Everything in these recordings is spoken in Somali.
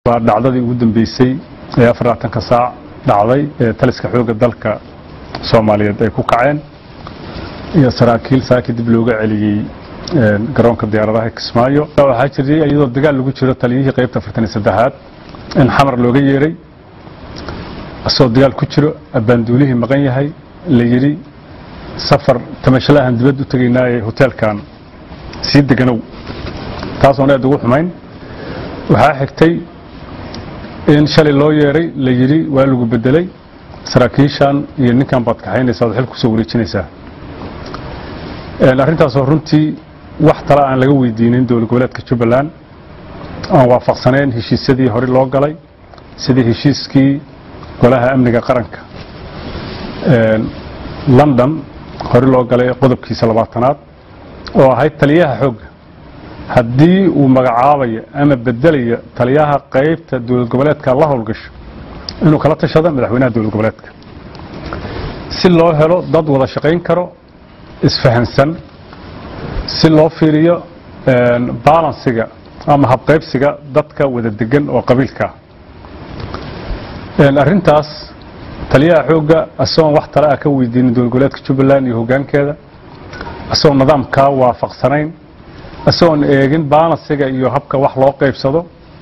waa dhacdadii ugu dambeysay ee afarlaatanka saac dhacday ee taliska xoogga dalka soomaaliyeed ay ku kaceen iyo saraakiil saaki dib looga celiyey garoonka diyaaradaha kismaayo waxaa jiray iyadoo dagaal lagu jiro taliyihii qaybta afartan iyo saddexaad in xamar looga yeeray asagoo dagaal ku jiro abbaanduulihii maqan yahay la yidhi safar tamashalahan dibad u tegaynaa ee hoteelkan sii deganow taasoon aad ugu xumayn waxaa xigtay in shalay loo yeeray la yidhi waa lagu bedelay saraakiishan iyo ninkan baad kaxaynaysaa oad xil kusoo wareejinaysaa arrintaasoo runtii wax tala aan laga weydiinin dowlad goboleedka jubbaland aan waafaqsanayn heshiisyadii hore loo galay sidii heshiiskii golaha amniga qaranka london hore loo galay qodobkiisa labaatanaad oo ahayd taliyaha xoogga haddii uu magacaabayo ama bedelayo taliyaha qaybta dowlad goboleedka la howlgasho inuu kala tashado madaxweynaha dowlad goboleedka si loo helo dad wada shaqayn karo isfahansan si loo fiiriyo balansiga ama habqaybsiga dadka wada degan oo qabiilkaa arrintaas taliyaha xoogga isagoon wax tale ah ka weydiinin dowlad goboleedka jubbaland iyo hoggaankeeda isagoon nidaamkaa waafaqsanayn isagoon eegin balansiga iyo habka wax loo qaybsado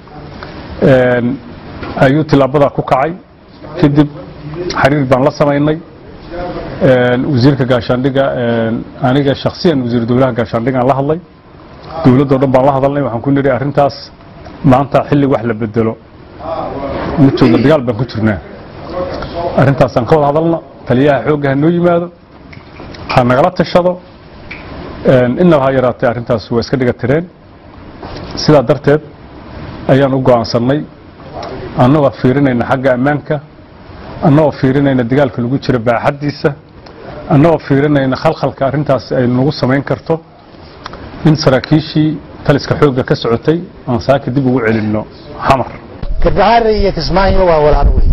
ayuu tilaabadaa ku kacay kadib xiriir baan la samaynay wasiirka gaashaandhiga aniga shaksiyan wasiir dowlaha gaashaandhigaan la hadlay dowladdoo dhan baan la hadalnay waxaan ku nidhi arrintaas maanta xilli wax la bedelo ma joogna dagaal baan ku jirnaa arrintaasaan ka wada hadalna taliyaha xoogga ha noo yimaado ha nagala tashado innaba ha yaraatee arrintaas waa iska dhiga tireen sidaa darteed ayaan u go'aansannay annagoo fiirinayna xagga ammaanka annagoo fiirinayna dagaalka lagu jiro baaxaddiisa annagoo fiirinayna khalkhalka arrintaas ay nagu samayn karto in saraakiishii taliska xoogga ka socotay aan saaka dib ugu celinno xamar garbahaare iyo kismaayo waa walaalo wey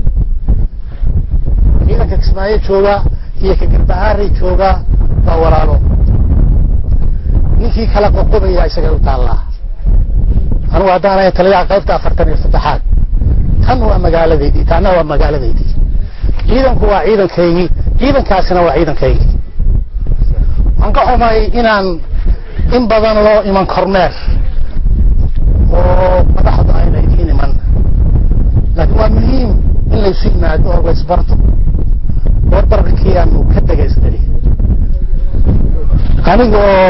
ciidanka kismaayo jooga iyo ka garbahaare jooga waa walaalo ninkii kala qoqobaya isaga u taallaa anugu haddaanay taliyaha qaybta afartan iyo saddexaad tan waa magaaladeydii taana waa magaaladeydii ciidanku waa ciidankaygii ciidankaasina waa ciidankaygii waan ka xumay inaan in badan loo iman kormeer oo madaxdu ayna idiin iman laakiin waa muhiim in laysu yimaado oo laysbarto warbarkii aanu ka dhegaystay aniga oo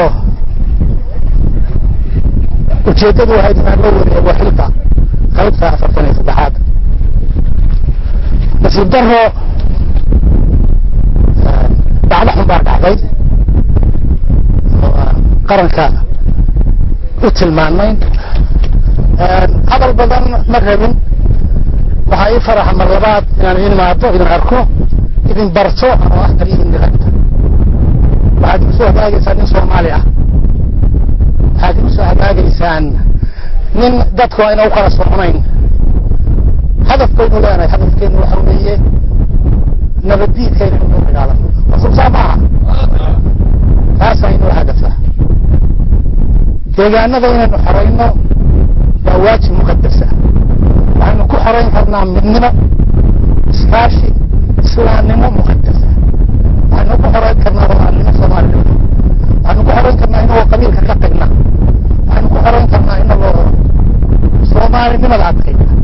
ujeeddadu waxay inaan loo wareego xilka qaybta afartan iyo saddexaad nasiib daro dhacdo xun baa dhacday qaranka u tilmaanay hadal badan ma rabin waxaa ii faraxa mar labaad inaan idin imaado idin arko idin barto oo ah taliyin diragta waxaad igu soo hagaagaysaan nin soomaali ah waxaad igu soo hagaagaysaan nin dadku ayna u kala socnayn hadafkaynu leenahay hadafkeenu waxa weeye nabaddiidkayna inuu dagaalamo masuubsaa maaha taasaa inoo hadafa deegaanada inaynu xorayno waa waajib muqadasa waxaynu ku xorayn karnaa midnimo iskaashi islaamnimo muqadasa waxaynu ku xorayn karnaa walaalnimo soomaalida waxaynu ku xorayn karnaa inagoo qabiilka ka tagna waxaynu ku xorayn karnaa inagoo soomaalinimada adkayna